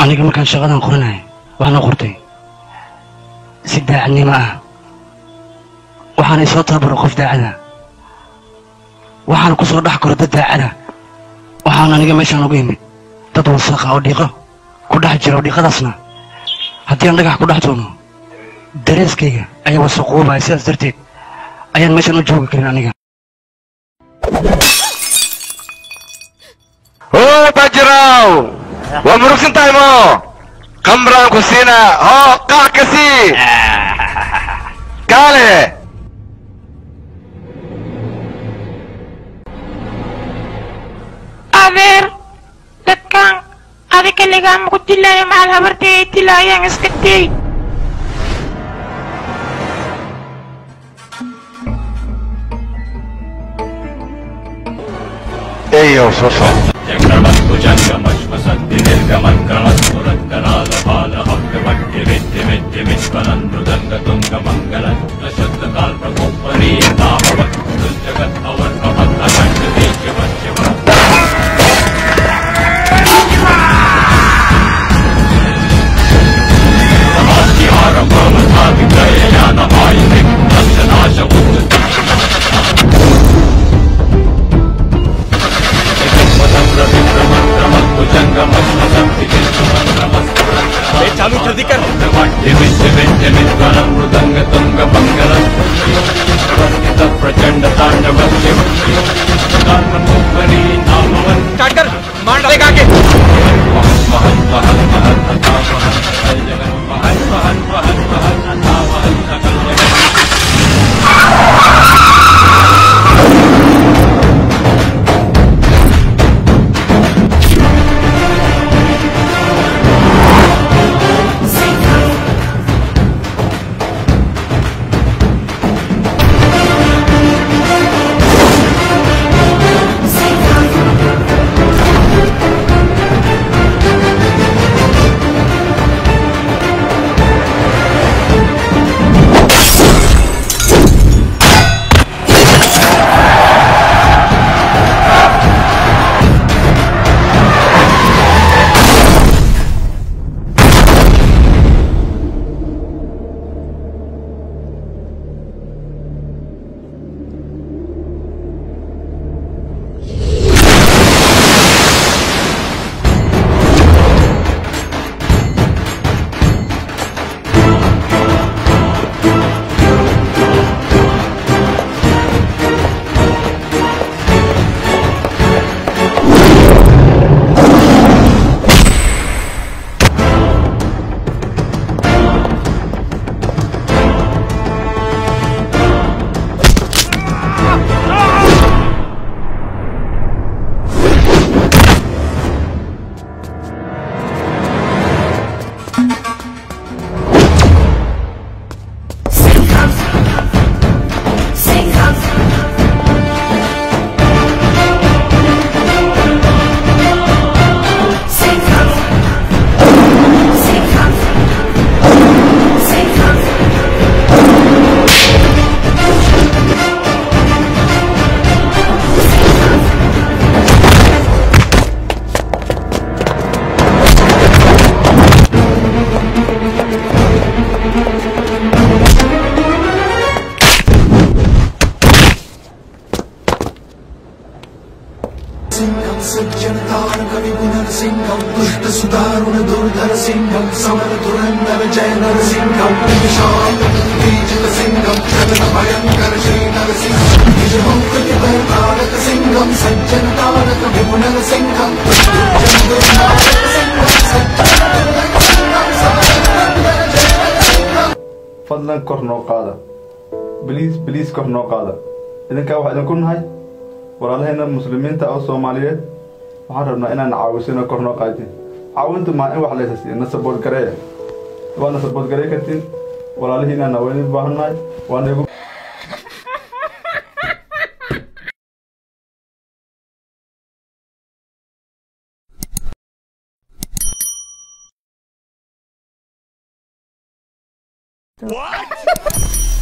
aniga markaan shaqadan qoranaya waxaan u qortay si daacadnimo ah waxaana isoo tababaro qof daacada waxaana ku soo dhex koro dad daacada waxaan aniga meeshaan uga imid dad wasaqa oo dhiiqo ku dhex jira oo dhiiqadaasna haddii aan dhagax ku dhex tuuno dareeskayga ayaa wasaqoobaya sidaas darteed ayaan meeshaan u joogi karin aniga oo bajiraw waa murugsan tahay mo kamraan ku siina hoo qac ka sii kaale adeer dadkan adi kaligaa maku dilaayo macal habartay ay dilaayaan iska day eyow soo soc चालू जल्दी कर प्रचंड तांडव स्टार्ट कर मार डालेगा आगे सिंहं सज्जनतारकविपुनरसिंहं दुष्टसुदारुणदुर्धरसिंहं समरधुरन्दर जय नरसिंहं विशालबुद्धिजितसिंहं शरणभयङ्कर श्रीनरसिंहं निजमौकृतिभयकारकसिंहं सज्जनतारक विपुनरसिंहं fadlan kor noo qaada biliis biliis kor noo qaada idinkaa waxaa idinku nahay walaalaheena muslimiinta oo soomaaliyeed waxaan rabnaa inaan caawisino kor noo qaadin caawintu maa in wax laysa siiyo na sabood gareeya waadna sabood garey kartiin walaalihiinana waa idin baahannahay waana igu What?